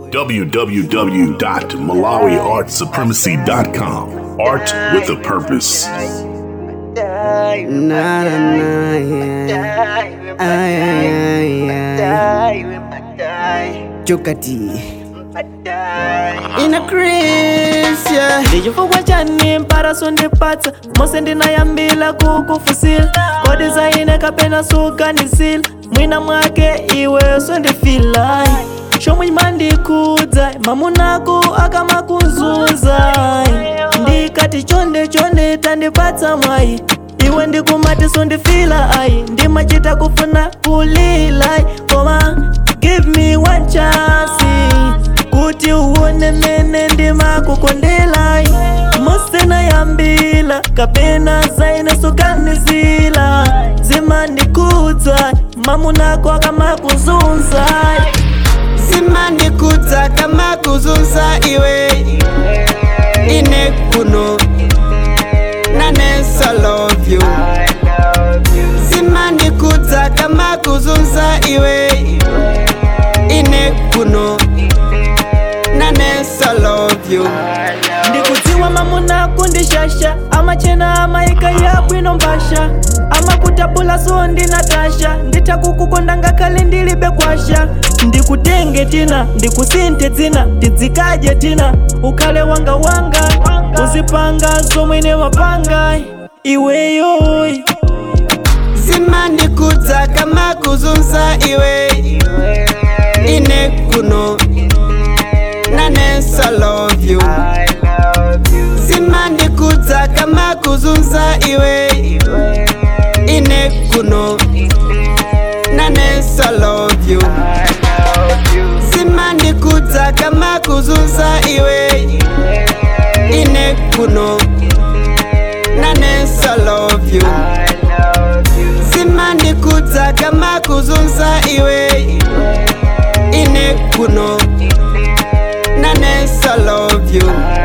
www.malawiartsupremacy.com. Art with a purpose. Na na na yeah. Ay ay ay ay. Jokati. In a Chris yeah. ndichifukwa chani mparaso ndipatsa mose ndinayambila kukufusila kodi zaine kapena suganisila mwina mwake iwe sondifila chomwe mandikudza mamunako akamakunzuza ndikati chonde chonde tandipatsa mwayi iwe ndikumati sondifila ayi ndimachita kufuna kulila koma give me one chance kuti uone mene ndimakukondela musena yambila kapena zaine sukanizila zimandikudza mamunako akamakuzunza zimandikudza kama kuzunza iwe ine kuno naneso love you zimandikudza kama kuzunza iwe ine kuno naneso love you ndikudziwa mamunako ndishasha amachena amaika yabwino mbasha amakutapula so ndinatasha nditakukukonda ngakhale ndilibe kwasha ndikutenge tina ndikusinthe dzina tidzikaje tina ukhale wanga wanga uzipanga zomwene mapanga iweyoyi zimandikudza kama kuzunza iwe ine kuno naneso love you zimandikudza kama kuzunza iwe ine kuno naneso love you zimandikudza kama kuzunza iwe ine kuno naneso love you zimandikudza kama kuzunza iwe ine kuno naneso love you